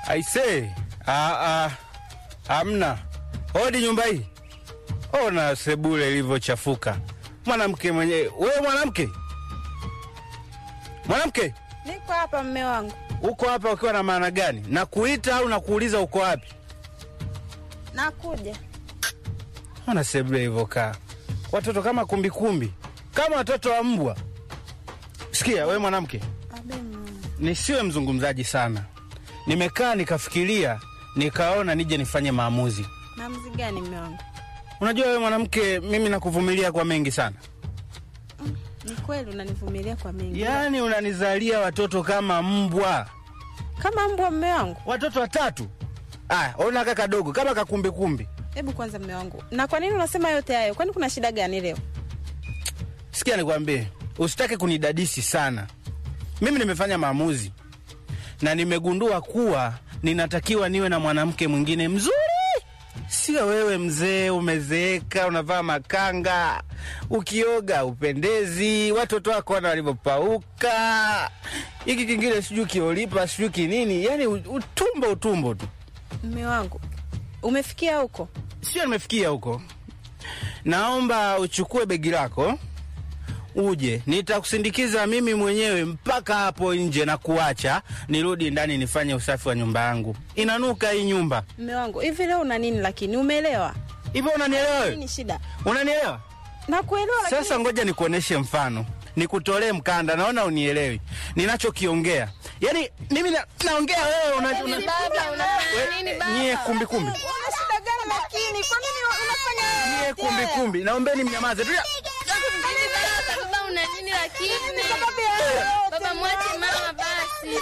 Aisee, ah, ah, amna hodi nyumba hii. Ona sebule ilivyochafuka. Mwanamke mwenye wewe, mwanamke mwanamke, Niko hapa mme wangu. uko hapa ukiwa na maana gani? Nakuita au nakuuliza uko wapi? Nakuja. Ona sebule ilivyokaa, watoto kama kumbikumbi, kama watoto wa mbwa. Sikia wewe mwanamke, Abe mama. nisiwe mzungumzaji sana. Nimekaa nikafikiria, nikaona nije nifanye maamuzi. Maamuzi gani mme wangu? Unajua wewe mwanamke, mimi nakuvumilia kwa mengi sana, Ni kweli unanivumilia kwa mengi. yaani unanizalia watoto kama mbwa, Kama mbwa mme wangu. watoto watatu. Aya, ona kaka kadogo kama kakumbikumbi. Hebu kwanza mme wangu. Na kwa nini unasema yote hayo? Kwani kuna shida gani leo? Sikia nikwambie, usitake kunidadisi sana. Mimi nimefanya maamuzi na nimegundua kuwa ninatakiwa niwe na mwanamke mwingine mzuri, sio wewe mzee, umezeeka, unavaa makanga, ukioga upendezi, watoto wako wana walivyopauka, hiki kingine sijui kiolipa sijui kinini, yani utumbo utumbo tu. Mme wangu. Umefikia huko? Sio nimefikia huko, naomba uchukue begi lako uje, nitakusindikiza mimi mwenyewe mpaka hapo nje na kuacha nirudi ndani nifanye usafi wa nyumba yangu. Inanuka hii nyumba Mme wangu. Hivi leo una nini lakini umeelewa? hivyo. Unanielewa wewe? Nini shida? Unanielewa? Nakuelewa lakini Sasa ngoja nikuoneshe mfano, nikutolee mkanda. Naona unielewi ninachokiongea. Yani mimi na, naongea wewe una, una, Baba, unafanya nini baba? nyie kumbi kumbi, una shida gani lakini? Kwa nini unafanya nyie kumbi kumbi, naombeni mnyamaze. Tulia. Nini baba? Baba, una nini lakini? Baba, mwache mama basi.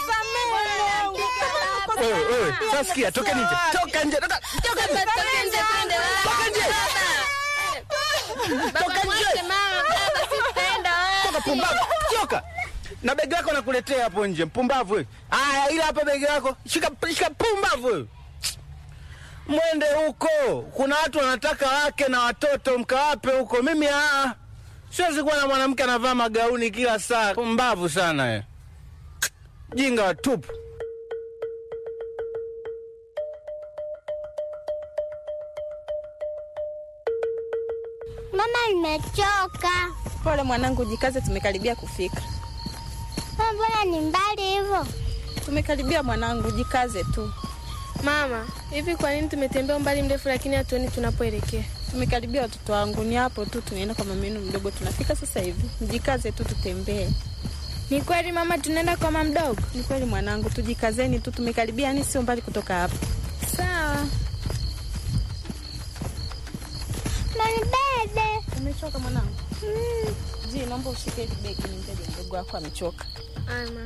Wewe wewe, sasa sikia, toka nje, toka nje, toka toka Baba, toka nje twende wapi? Toka nje. Baba. Toka Baba, nje. mwache mama baba, sisi tutaenda toka, wapi? pumbavu, toka na begi lako nakuletea hapo nje, mpumbavu wewe. Aya, ila hapa begi lako, shika shika, pumbavu wewe. Mwende huko, kuna watu wanataka wake na watoto, mkawape huko. Mimi aa, siwezi kuwa na mwanamke anavaa magauni kila saa. Pumbavu sana wewe, jinga watupu. Mama, nimechoka. Pole mwanangu, jikaze, tumekaribia kufika. Mama, mbona ni mbali hivyo? Tumekaribia mwanangu, jikaze tu. Mama, hivi kwa nini tumetembea umbali mrefu lakini hatuoni tunapoelekea? Tumekaribia watoto wangu, ni hapo tu, tunaenda kwa mama yenu mdogo, tunafika sasa hivi. Mjikaze tu, tutembee. Ni kweli mama, tunaenda kwa mama mdogo? Ni kweli mwanangu, tujikazeni tu, tumekaribia, yani sio mbali kutoka hapa. Sawa. Manibebe. Umechoka mwanangu? Mm. Ji, naomba ushike hili begi, nimbeje mdogo wako amechoka. Ama.